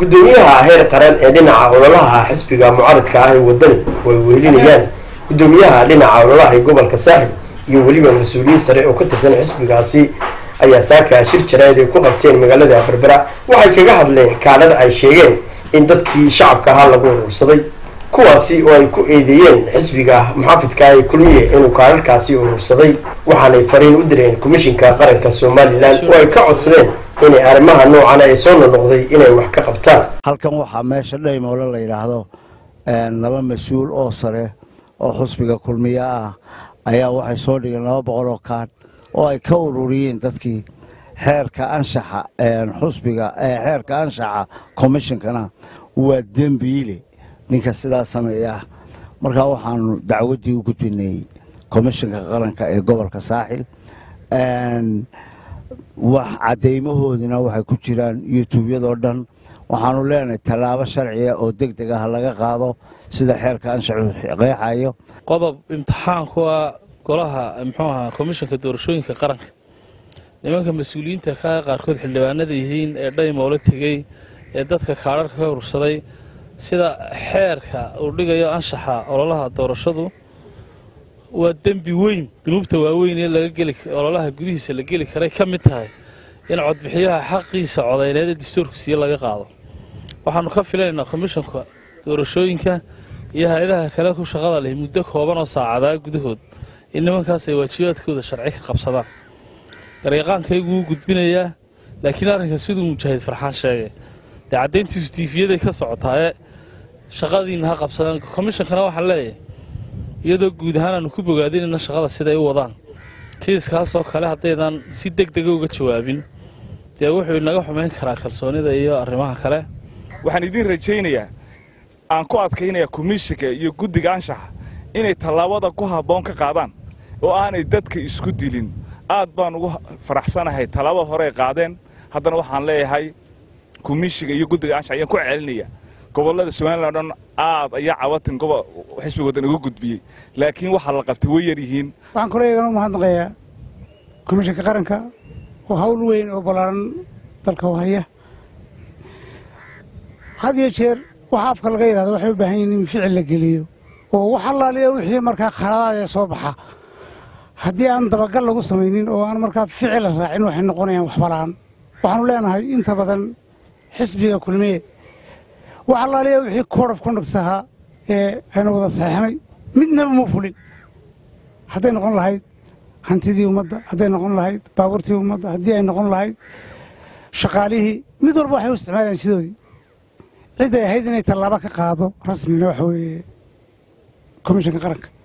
gudoomiyaha heer qaran ee dhinaca ololaha xisbiga mucaaridka ah ee wadani oo ay wehelinayaan gudoomiyaha dhinaca ololaha ee gobolka saaxil iyo weliba mas-uuliyiin sare oo ka tirsan xisbigaasi ayaa saaka shir jarayd ay ku qabteen magaalada berbera waxay kaga hadleen kaadhar ay sheegeen in dadkii shacabka ahaa lagu urursaday kuwaasi oo ay ku eedeeyeen xisbiga muxaafidka ee kulmiye inuu kaadharkaasi urursaday waxaanay fariin u direen komishinka qaranka somalilan oo ay ka codsadeen inay arrimaha noocan ee soo nonoqday inay wax ka qabtaan halkan waxaa meesha dhaymoole la yidhaahdo laba mas-uul oo sare oo xusbiga kulmiye ah ayaa waxay soo dhigeen laba boqol oo kaadh oo ay ka ururiyeen dadkii xeerka anshaxa xusbiga xeerka anshaxa commishonkana waa dembiile ninka sidaa sameeya markaa waxaanu dacwaddii u gudbinay commishinka qaranka ee gobolka saaxil wax caddaymahoodina waxay ku jiraan youtubeyadoo dhan waxaanu leenahay tallaabo sharciga oo deg deg ah laga qaado sida xeerka anshaxu qeexayo qodob imtixaanku ah golaha muxuu ahaa komishanka doorashooyinka qaranka nimanka mas-uuliyiinta ka qaarkood xildhibaanada yihiin ee dhaymoole tegey ee dadka kaadharka ka urursaday sida xeerka uu dhigayo anshaxa ololaha doorashadu waa dembi weyn dunuubta waaweyn ee laga geli ololaha gudihiisa la geli karay ka mid tahay in codbixiyaha xaqiisa codayneed ee dastuurku siiye laga qaado waxaanu ka filaynaa komishanka doorashooyinka iyo hay-adaha kale ku shaqada leh muddo kooban oo saacadaa gudahood in nimankaas ay waajibaadkooda sharci ka qabsadaan garyaqaankaygu wuu gudbinayaa laakiin arrinka siduu mujaahid farxaan sheegay dee caddayntiisu tiifiyaday ka socotaa ee shaqadiina ha qabsadaan komishankana waxaan leeyahay iyadoo guud ahaan aanu ku bogaadinayna shaqada siday u wadaan kiiskaasoo kale haddaydan si deg dega uga jawaabin dee wuxuu inaga xumayn karaa kalsoonida iyo arrimaha kale waxaan idiin rajaynayaa aan ku adkaynayaa komishinka iyo guddiga anshaxa inay tallaabada ku habboon ka qaadaan oo aanay dadka isku dilin aad baan ugu faraxsanahay tallaabada hore ay qaadeen haddana waxaan leeyahay komishinka iyo guddiga anshaxa ayaan ku celinaya gobollada somalilan o dhan aad ayaa cawatin xisbigoodan uga gudbiyey laakiin waxaa la qabtay way yar yihiin waxaan kaloo eegana u mahadnaqayaa komishinka qaranka oo hawl weyn oo ballaaran dalka u haya had iyo jeer waxa afka laga yidhahdo waxay u baahan yihin in ficil la geliyo oo wax allaaliya wixii markaa khaladaad ee soo baxa haddii aan dabagal lagu samaynin oo aan markaa ficil la raacin waxay noqonayaan waxbala'aan waxaanu leenahay inta badan xisbiga kulmiye wax allaaliya wixii code of conduct ahaa ee aynu wada saxeixnay midnaba muu fulin hadday noqon lahayd hantidii ummadda hadday noqon lahayd baabuurtii ummadda haddii ay noqon lahayd shaqaalihii mid walba waxay u isticmaalayaan sidoodii cidday ahayd inay tallaabo ka qaado rasmina waxa weeye komishanka qaranka